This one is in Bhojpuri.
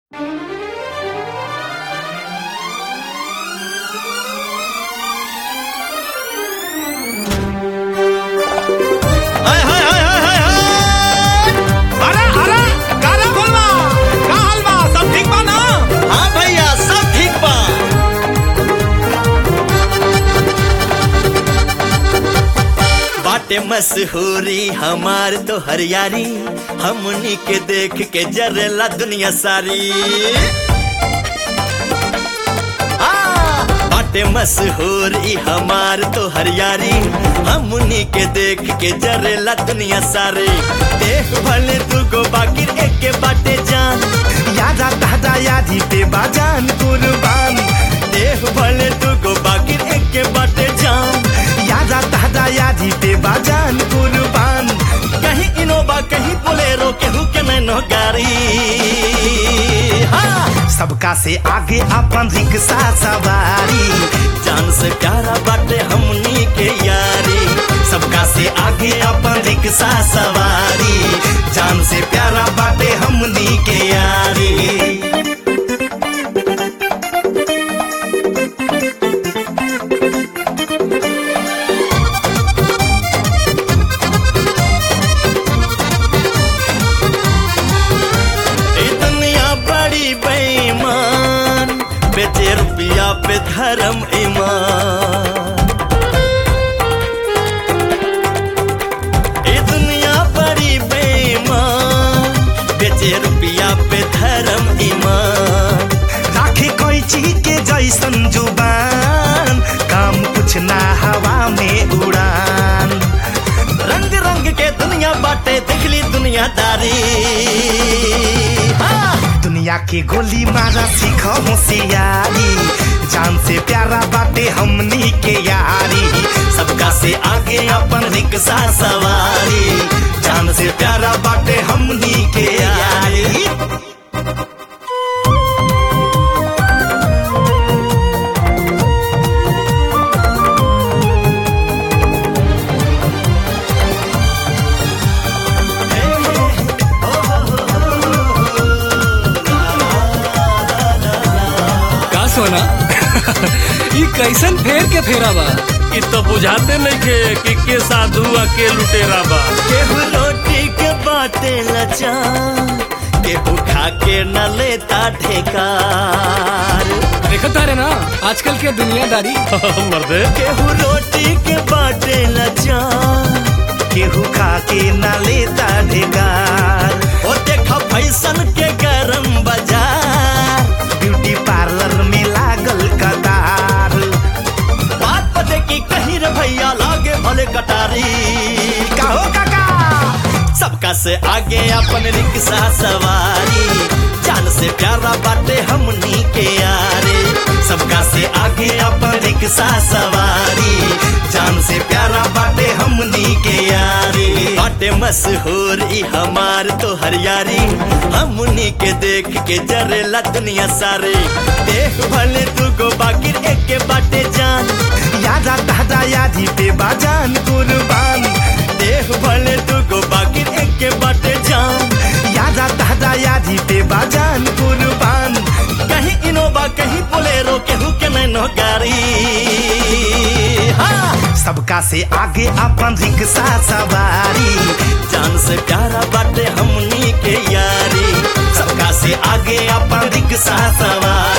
हाय हाय हाय हाय हाय हाय अरे अरे गाना बोलवा का हाल बा सब ठीक बा ना हाँ भैया सब ठीक बा बाटे मशहूरी हमार तो हरियारी हमनी के देख के जरेला दुनिया सारी आ, बाटे मशहूर ई हमार तो हरियारी हमनी के देख के जरेला दुनिया सारी देख भले दुगो बाकी एक के बाटे जान यादा दादा यादी पे बाजान कुर्बान देख भले दुगो बाकी एक के बाटे जान यादा दादा यादी पे बाजान कुर्बान कहीं इनोवा कहीं बोलेरो केहू के नैनो गाड़ी हाँ सबका से आगे अपन रिक्शा सवारी जान से प्यारा बाटे हमनी के यारी सबका से आगे अपन रिक्शा सवारी जान से प्यारा बाटे हमनी के यारी ए दुनिया बड़ी बेईमान बेचे रुपया पे धर्म ईमान ए दुनिया बड़ी बेईमान बेचे रुपया पे धर्म ईमान राखे कोई चीज के जैसन जुबान काम कुछ ना हवा में उड़ान रंग रंग के दुनिया बाटे दिखली दुनियादारी हाँ दुनिया के गोली मारा सीख होशियारी जान से प्यारा बाटे हमनी के यारी सबका से आगे अपन रिक्शा सवारी जान से प्यारा बाटे हमनी के यारी का सोना ई कैसन फेर के फेरा बा इ तो बुझाते नहीं के कि के साधु आ के लुटेरा बा केहू रोटी के बाटे लचा केहू खा के न लेता ठेकार देखत तारे ना आजकल के दुनियादारी मर्दे केहू रोटी के बाटे लचा केहू खा के ना लेता ढेकार ओ देखा फैशन के गरम बाजार ब्यूटी पार्लर में लागल कतार बात बजे की कहीं रे भैया लागे भले कटारी कहो काका सबका से आगे अपन रिक्शा सवारी जान से प्यारा बाटे हमनी के यारे सबका से आगे अपन रिक्शा सवारी जान से प्यारा बाटे हमनी के यारी बाटे मशहूर ई हमार तो हरियारी हमनी के देख के जरेला दुनिया सारे देख भले दुगो बाकी एक के बाटे जान यादा दादा यादी पे बाजान कुर्बान देख भले दुगो बाकी एक के बाटे जान यादा दादा यादी पे बाजान कुर्बान कहीं इनोवा कहीं बोलेरो केहू के नैनो गाड़ी हाँ सबका से आगे अपन रिक्शा सवारी जान से प्यारा बाटे हमनी के यारी सबका से आगे अपन रिक्शा सवारी